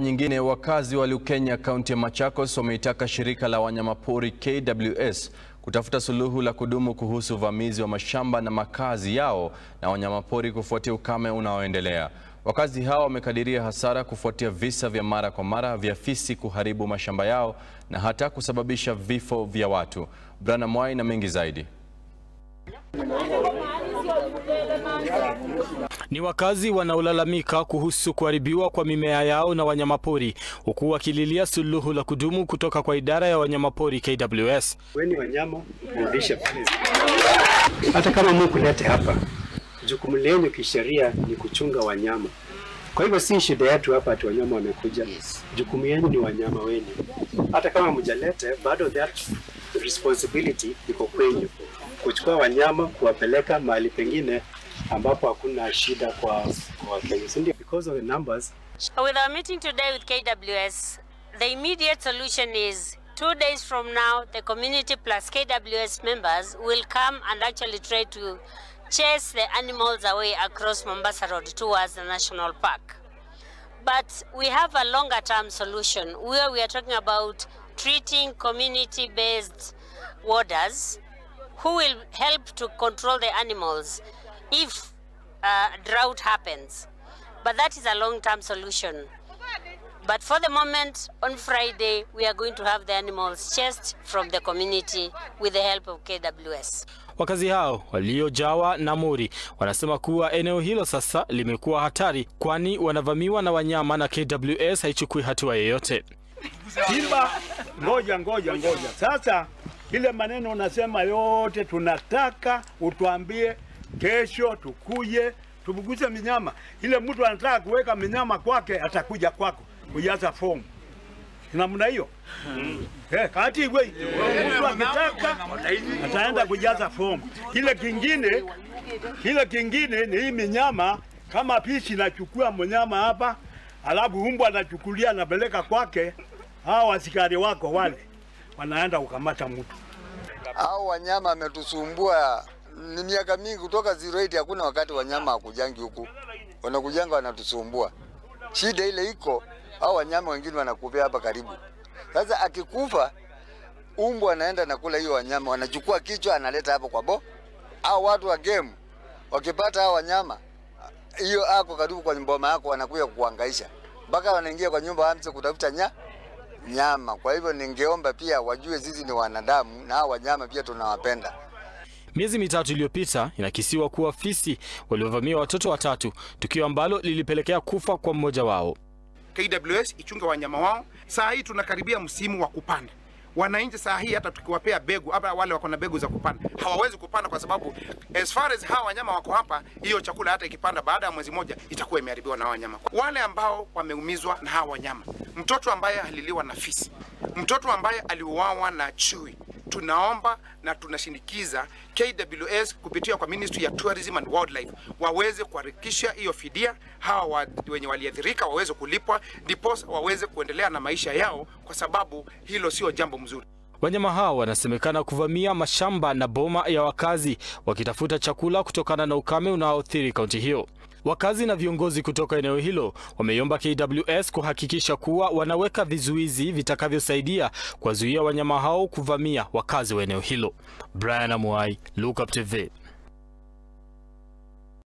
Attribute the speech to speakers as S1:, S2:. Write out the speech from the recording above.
S1: nyingine, wakazi wa Lukenya kaunti ya Machakos wameitaka shirika la wanyamapori KWS kutafuta suluhu la kudumu kuhusu uvamizi wa mashamba na makazi yao na wanyamapori kufuatia ukame unaoendelea. Wakazi hao wamekadiria hasara kufuatia visa vya mara kwa mara vya fisi kuharibu mashamba yao na hata kusababisha vifo vya watu. Brana Mwai na mengi zaidi.
S2: Ni wakazi wanaolalamika kuhusu kuharibiwa kwa mimea yao na wanyamapori huku wakililia suluhu la kudumu kutoka kwa idara ya wanyamapori KWS.
S3: Weni wanyama mrudishe pale, hata kama mukulete hapa, jukumu lenyu kisheria ni kuchunga wanyama. Kwa hivyo si shida yetu hapa ati wanyama wamekuja, jukumu yenu ni wanyama wenu. Hata kama mjalete, bado that responsibility iko kwenyu, kuchukua wanyama kuwapeleka mahali pengine ambapo hakuna shida kwa kwa Wakenya, si ndio? Because of the numbers
S4: With our meeting today with KWS, the immediate solution is two days from now, the community plus KWS members will come and actually try to chase the animals away across Mombasa Road towards the national park. But we have a longer term solution where we are talking about treating community based warders who will help to control the animals if uh, drought happens. But that is a long term solution. But for the moment, on Friday, we are going to have the animals chased from the community with the help of KWS.
S2: Wakazi hao waliojawa na mori wanasema kuwa eneo hilo sasa limekuwa hatari, kwani wanavamiwa na wanyama na KWS haichukui hatua yoyote.
S5: Simba, ngoja ngoja ngoja. Sasa ile maneno unasema yote, tunataka utuambie kesho tukuje tubuguze minyama. Ile mtu anataka kuweka minyama kwake atakuja kwako kujaza fomu namna hiyo eh, kati iwe mtu akitaka ataenda kujaza fomu. Kile kingine kile kingine ni hii minyama, kama pisi inachukua mnyama hapa, alafu umbwa anachukulia anapeleka kwake, hao askari wako wale wanaenda kukamata mtu.
S6: Hao wanyama ametusumbua ni miaka mingi kutoka 08 hakuna wakati wanyama hakujangi huku, wanakujanga wanatusumbua. Shida ile iko, hao wanyama wengine wanakupea hapa karibu. Sasa akikufa umbwa anaenda nakula hiyo wanyama, wanachukua kichwa analeta hapo kwa bo. Hao watu wa game wakipata hao wanyama hiyo ako karibu kwa mboma yako, wanakuja kukuhangaisha mpaka wanaingia kwa nyumba amse kutafuta nya nyama. Kwa hivyo ningeomba pia wajue sisi ni wanadamu na hao wanyama pia tunawapenda.
S2: Miezi mitatu iliyopita inakisiwa kuwa fisi waliovamia watoto watatu, tukio ambalo lilipelekea kufa kwa mmoja wao.
S7: KWS ichunge wanyama wao. Saa hii tunakaribia msimu wa kupanda. Wananchi saa hii hata tukiwapea begu hapa, wale wako na begu za kupanda hawawezi kupanda kwa sababu as far as hawa wanyama wako hapa, hiyo chakula hata ikipanda baada ya mwezi moja itakuwa imeharibiwa na hawa wanyama. Wale ambao wameumizwa na hawa wanyama, mtoto ambaye aliliwa na fisi, mtoto ambaye aliuawa na chui, tunaomba na tunashinikiza KWS kupitia kwa Ministry ya Tourism and Wildlife waweze kuharakisha hiyo fidia, hawa wa, wenye waliathirika waweze kulipwa, ndipo waweze kuendelea na maisha yao, kwa sababu hilo sio jambo mzuri.
S2: Wanyama hao wanasemekana kuvamia mashamba na boma ya wakazi wakitafuta chakula kutokana na ukame unaoathiri kaunti hiyo. Wakazi na viongozi kutoka eneo hilo wameiomba KWS kuhakikisha kuwa wanaweka vizuizi vitakavyosaidia kuwazuia wanyama hao kuvamia wakazi wa eneo hilo. Brian Amuai, Look Up TV.